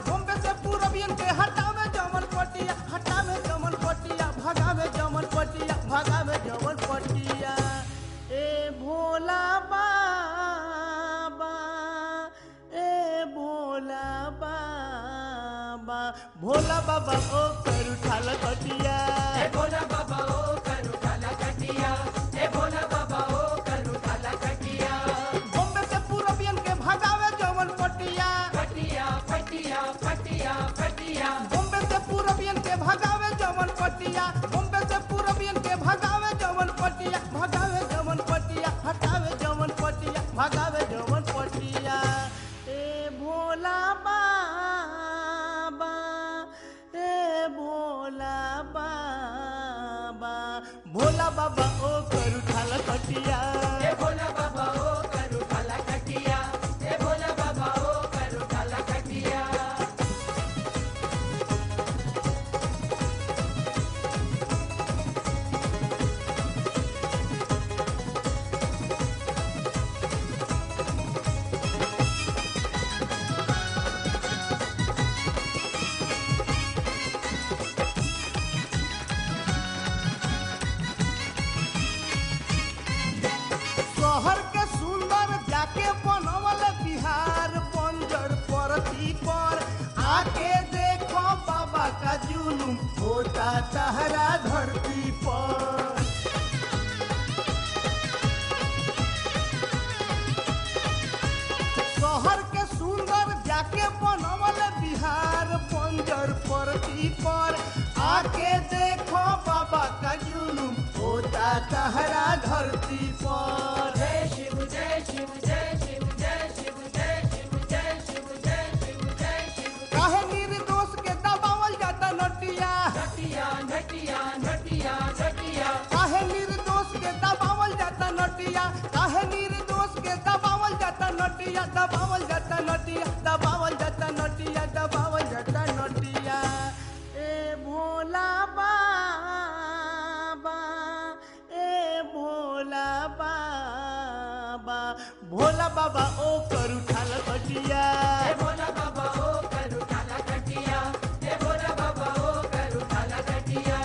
बॉम्बे से पूरबियन के हटावे जमन पटिया हटावे जमन पटिया भगावे जमन पटिया भगावे जमन पटिया ए भोला बाबा ए भोला बाबा भोला बाबा ओ कर उठाल कटिया ए भोला बाबा ओ करू काला कटिया ए भोला बाबा ओ करू काला कटिया बॉम्बे से पूरबियन के भगावे जमन पटिया फटिया फटिया फटिया फटिया बॉम्बे से पूरबियन के भगावे जमन पटिया बॉम्बे से पूरबियन के भगावे जमन पटिया भगावे जमन पटिया हटावे जमन पटिया भगावे जमन पटिया ए भोला बाबा ए भोला बाबा भोला बाबा ओ करू ठाल कटिया ए भोला बाबा ओ करू काला कटिया ए भोला बाबा ओ करू काला कटिया शहर के सुंदर जाके बनवल बिहार बंजर परती पर आके देखो बाबा का जुलूम होता तहरा धरती पर शहर के सुंदर जाके बनवल बिहार बंजर परती पर आके देखो बाबा का जुलूम होता तहरा धरती पर जय शिव जय शिव जय शिव जय शिव जय शिव जय शिव जय शिव जय शिव काहे निर्दोष के दबावल जाता नटिया नटिया नटिया नटिया नटिया काहे निर्दोष के दबावल जाता नटिया काहे निर्दोष के दबावल जाता नटिया दबावल जाता नटिया दबावल जाता नटिया दबावल जाता नटिया ए भोला बाबा ए भोला बाबा भोला बाबा ओ करू ठाल कटिया ए भोला बाबा ओ करू काला कटिया ए भोला बाबा ओ करू काला कटिया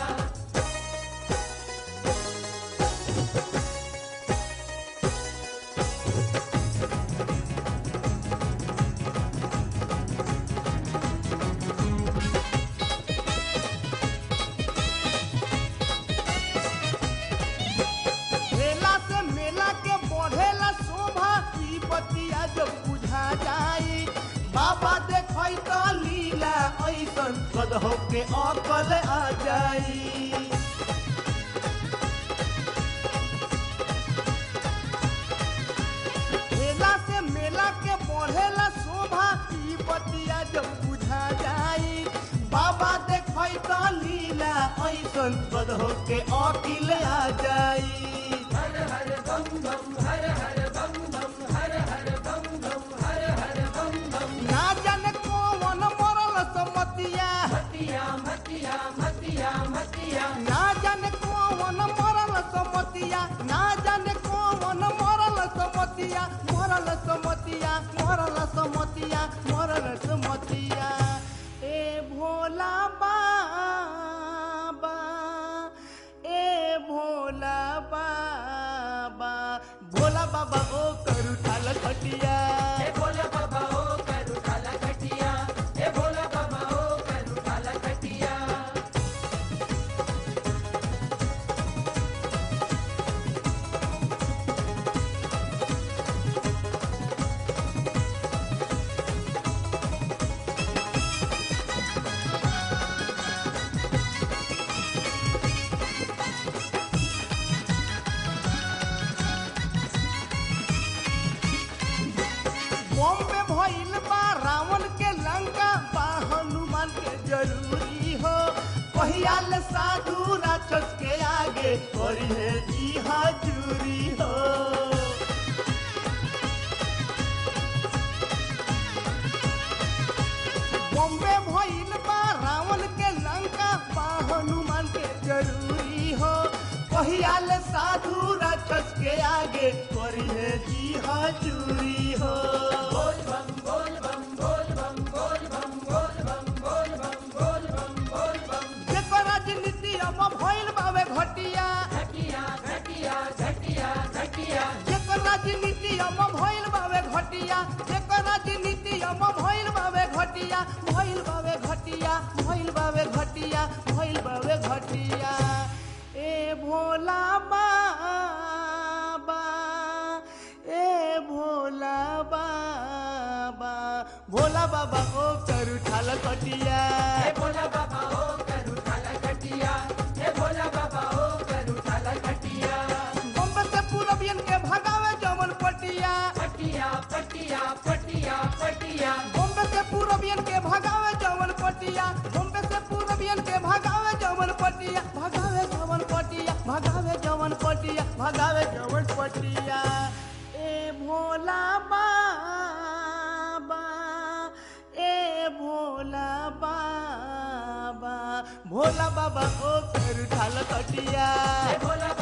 मेला से मेला के बढ़ेला शोभा ई बतिया जब बुझा जाई बाबा देखै त लीला ऐसन कदहो के अकल आ जाई मेला से मेला के बढ़ेला शोभा ई बतिया जब बुझा जाई बाबा देखै त लीला ऐसन कदहो के अकिल आ जाई हर हर बम बम हर हर बम बम हर हर बम बम हर हर बम बम ना जाने कौन मरल समतिया मतिया मतिया मतिया मतिया ना जाने कौन मरल समतिया ना जाने कौन मरल समतिया मरल समतिया मरल समतिया मरल समतिया ए भोला बाबा ए भोला बाबा भोला बाबा ओ करू ठाल खटिया ए भोला बाबा ओ करू काला कटिया ए भोला बाबा ओ करू काला कटिया बॉम्बे भइल बा रावण के लंका बा हनुमान के जरूरी हो पहियाल साधु राक्षस के आगे करिहे जी हजूरी हो बॉम्बे भइल बा रावण के लंका बा हनुमान के जरूरी हो पहियाल साधु राक्षस के आगे करिहे जी हजूरी हो बोल बम बोल बम बोल बम बोल बम बोल भोला बाबा ए भोला बाबा भोला बाबा ओ करू ठाल कटिया हे भोला बाबा हो करू ठाला कटिया हे भोला बाबा हो करू ठाला कटिया बम्बे से पूरबियन के भगावे जमन पटिया पटिया पटिया पटिया पटिया बम्बे से पूरबियन के भगावे जमन पटिया बम्बे से पूरबियन के भगावे जमन पटिया भगावे जमन पटिया भगावे जमन पटिया भगावे जमन पटिया ए भोला बाबा ए भोला बाबा भोला बाबा ओ कर ढाल कटिया हे भोला